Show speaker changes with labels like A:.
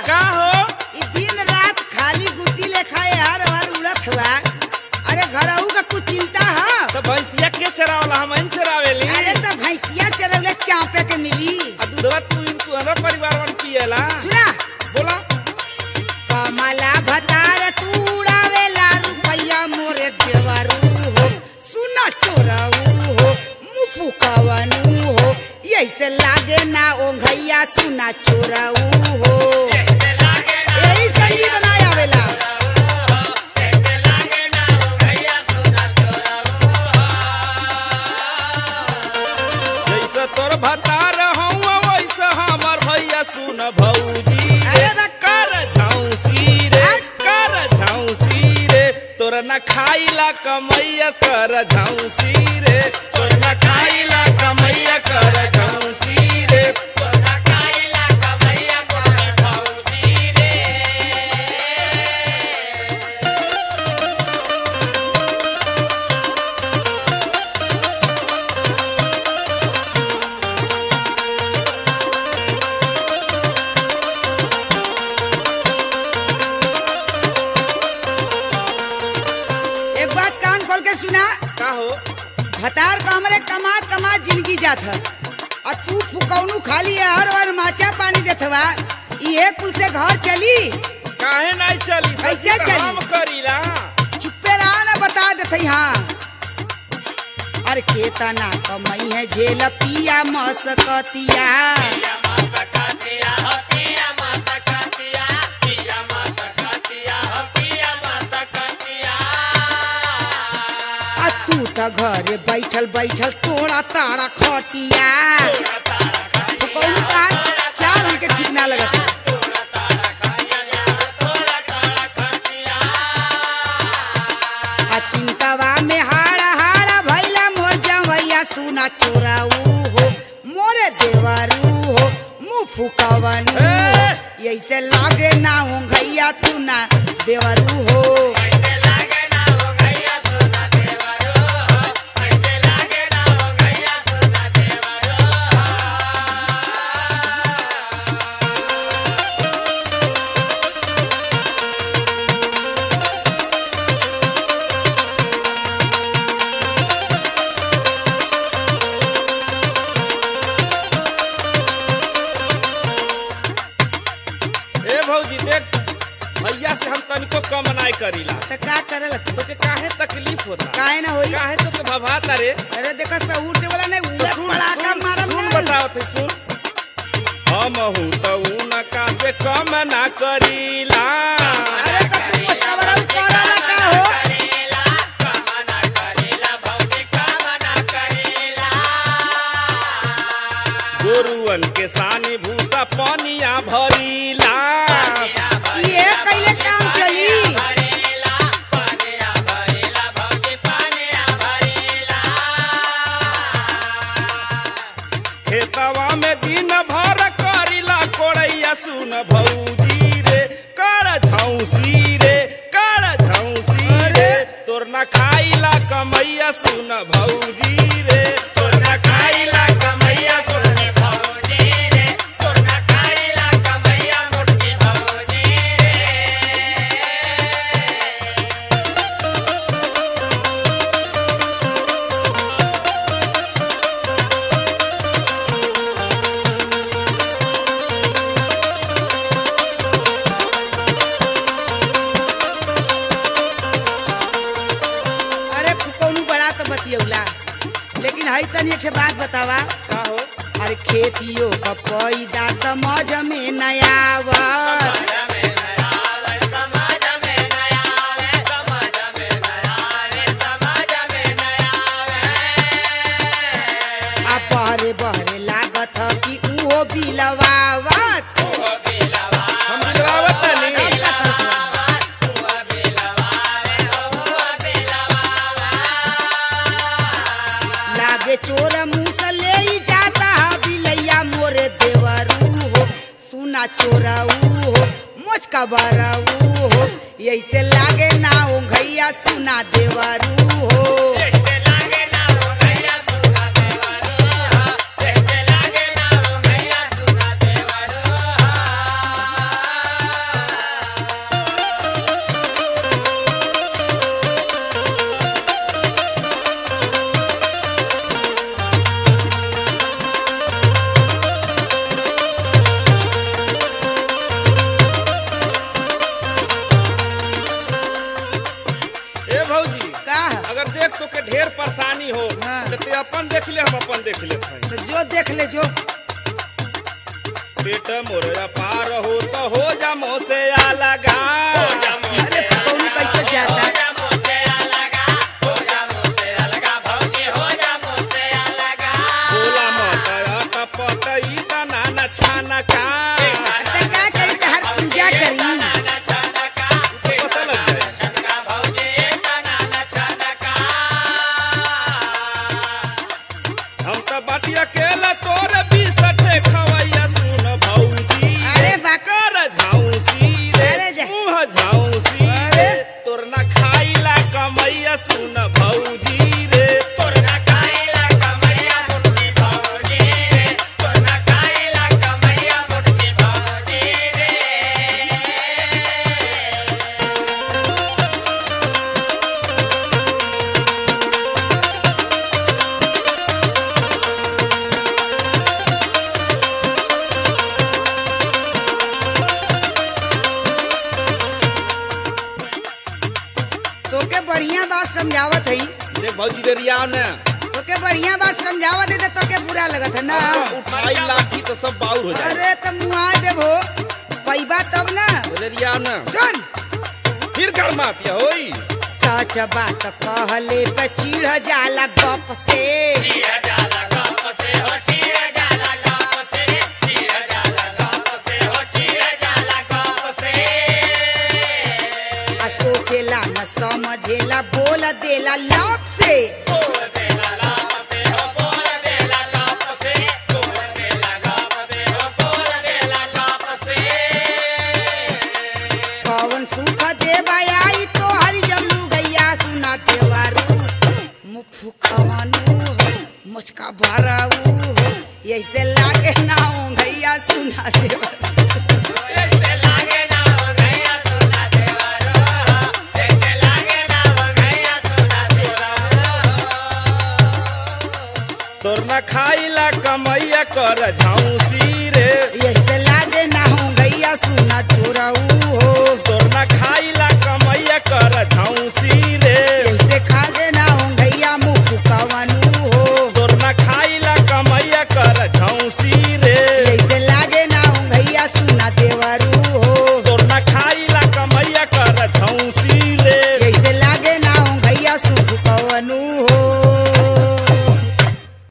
A: का हो
B: ई दिन रात खाली गुटी लेखा हर हर उड़त हुआ अरे घरऊ का कुछ चिंता है
A: तो भैंसिया के चरावला हम इन चरावेली
B: अरे तो भैंसिया चरौले चापे के मिली
A: आ दूधवा तू इन तू हमारा परिवार वन पिएला
B: सुना
A: बोला
B: कमला भतार तू उड़ावेला रुपैया मोरे देवरू हो सुना चोरऊ हो मुफु कवनु हो ऐसे लागे ना ओंघैया सुना चोरऊ हो यही संगी बनाया आवेला
A: जैसे तोर भतार हूँ वैसे हमर भैया सुन भौजी
B: अरे बा-
A: कर झाउसी रे कर झाउसी रे तोर न खाइला कमैया कर झाउसी रे तोर न खाइला कमैया कर झाउसी रे
B: एक बात कान खोल के सुना
A: का हो
B: भतार का हमरे कमात कमात जिंदगी जात है और तू फुकौनू खाली है हर बार माचा पानी देत हवा इहे कुल से घर चली
A: काहे नहीं चली
B: कैसे
A: सच्ची तो
B: चली?
A: हम करीला
B: चुप्पे रहा ना बता देते हाँ अरे केतना कमई है झेल पिया मसकतिया आ तू त घरे बैठल बैठल तोड़ा ताड़ा खटिया फुकौनू का चाल हमके ठीक ना लगत है। आ चिंतावा में हाड़ा हाड़ा भैला मोर जवैया सुना चोराऊ हो मोरे देवरू हो मुँह फुकवनु हो
A: ए!
B: ऐसे लागे ना हो गैया तू ना देवरू हो
A: ए भौजी देख भैया से हम तनिको कम नहीं करीला
B: तो का करल
A: तो के काहे तकलीफ होता
B: काहे ना होई
A: काहे तो के भभाता रे
B: अरे देखा सहूर से बोला नहीं
A: तो
B: उड़ा
A: सुन
B: पड़ाका
A: सुन,
B: मारल
A: सुन
B: नहीं।
A: बताओ थे सुन हम हूँ तो उनका से कम ना करीला
B: अरे तो तू कुछ खबर करला का हो
A: गोरुअन के सानी भूसा पनिया भरीला
B: ये कैले काम चली
A: खेतवा में दिन भर करीला कोड़ैया सुन भौजी रे कर झौसी रे कर झौसी रे तोर न खाइला कमैया सुन भौजी रे तोर न खाइला कमैया सुन
B: अरे फुकौनू बड़ा तो बतियौला लेकिन हई तनी एक ठे बात बतावा
A: का हो
B: अरे खेतियों का पैदा समझ में न आवत आ बहरे बहरे लागत ह कि उहो बिलवावत
A: हम दिलवावत तनी
B: अब का करत बा? लागे चोर मुंह से ले ही जाता है बिलैया मोरे देवरू हो सुना चोरऊ हो मुझका बरऊ हो ऐसे लागे ना ओ घैया सुना देवरू हो
A: तो के ढेर परेशानी हो
B: हाँ।
A: तो ते अपन देख ले हम अपन देख लेते हैं
B: तो जो देख ले जो
A: पेट मोरया पार हो तो हो जा मोह से लगा
B: अरे कौन कैसे जाता
A: बोला मत कपट ई तना न छाना का
B: तो का करी तो हर पूजा करी
A: तो पता लग जाए हम तो बाटी अकेला तोर बीसठे खवैया सुन भौजी
B: अरे बा-
A: कर झाउसी रे
B: अरे जा-
A: मुँह झाउसी
B: अरे।
A: रे तोर ना खाइला कमैया सुन भौजी रे
B: तोके बढ़िया बात समझावत है
A: देख भौजी रे रिया ने
B: तोके बढ़िया बात समझावत है तो तोके बुरा लगत है ना
A: उठाई लाठी तो सब बाउर हो जाए
B: अरे तो मुआ देबो पैबा तब ना
A: बोले रिया ने
B: सुन
A: फिर घर माफिया होई
B: सच बात कहले पे चिढ़ जाला गप से आ सोचेला न समझेला बोल देला लप से कौन सुख देवा आई तो हरि जमलू गैया सुना देवारू मुफु खवानू हो मुचका भराऊ हो ऐसे लागे ना हो गैया सुना देवा
A: तोर ना खाइला कमैया कर झाउसी रे
B: ऐसे लागे ना हो गैया सुना चोराऊ हो
A: तोर ना खाइला